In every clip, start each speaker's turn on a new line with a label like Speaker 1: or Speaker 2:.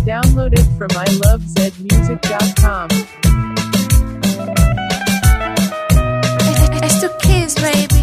Speaker 1: Downloaded from ilovezmusic.com.
Speaker 2: It's the kids, baby.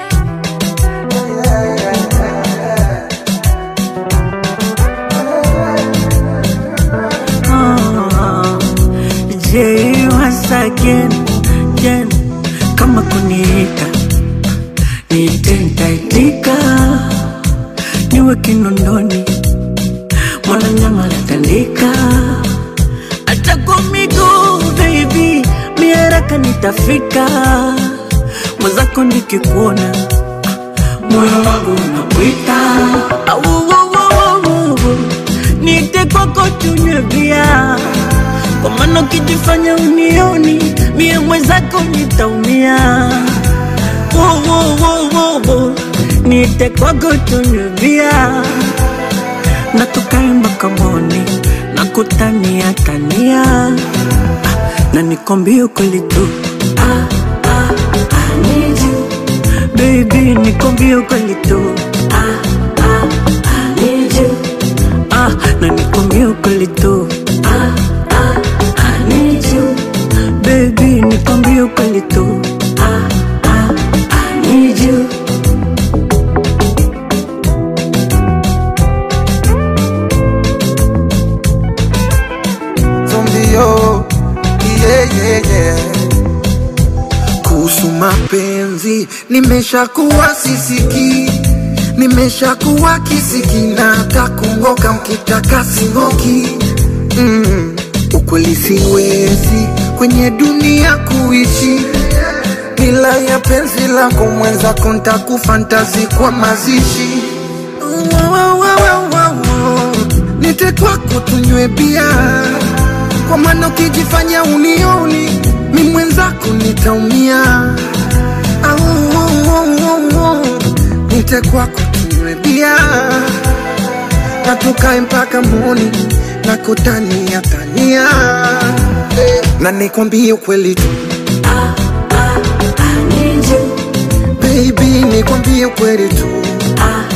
Speaker 3: Je, once again, again, kama kuniita niite nitaitika, niwe kinondoni mwana nyama natandika, hata kwa miguu baby, miaraka nitafika, mwenzako nikikuona moyo wangu unakuita, au au, au, au, niite kwako tunywe bia kwa maana ukijifanya unioni mie mwenzako nitaumia. Wo, wo, wo, wo, wo. Niite kwako tunywe bia na tukae makamoni na kutania tania ah, na nikwambie ukweli tu ah, ah, I need you. Baby, nikwambie ukweli tu ah, ah, I need you. Ah, na nikwambie ukweli tu ah, ah, I need you. Baby, nikwambie ukweli tu ah, ah, I need you.
Speaker 4: zombio yeah, yeah, yeah. kuhusu mapenzi nimeshakuwa sisiki nimeshakuwa kisiki na hata kungoka mkitaka singoki mm. ukweli siwezi kwenye dunia kuishi bila ya penzi lako mwenzako ntakufa ntazi mazishi Wa, wa, wa, wa, wa, wa. nite kwako tunywe bia kwa maana ukijifanya unioni mi mwenzako nitaumia Au, au, au, au, au. nite kwako tunywe bia na tukae mpaka moni na kutania tania Eh, na nikwambie ukweli tu
Speaker 3: I need you.
Speaker 4: baby nikwambie ukweli tu
Speaker 3: Ah,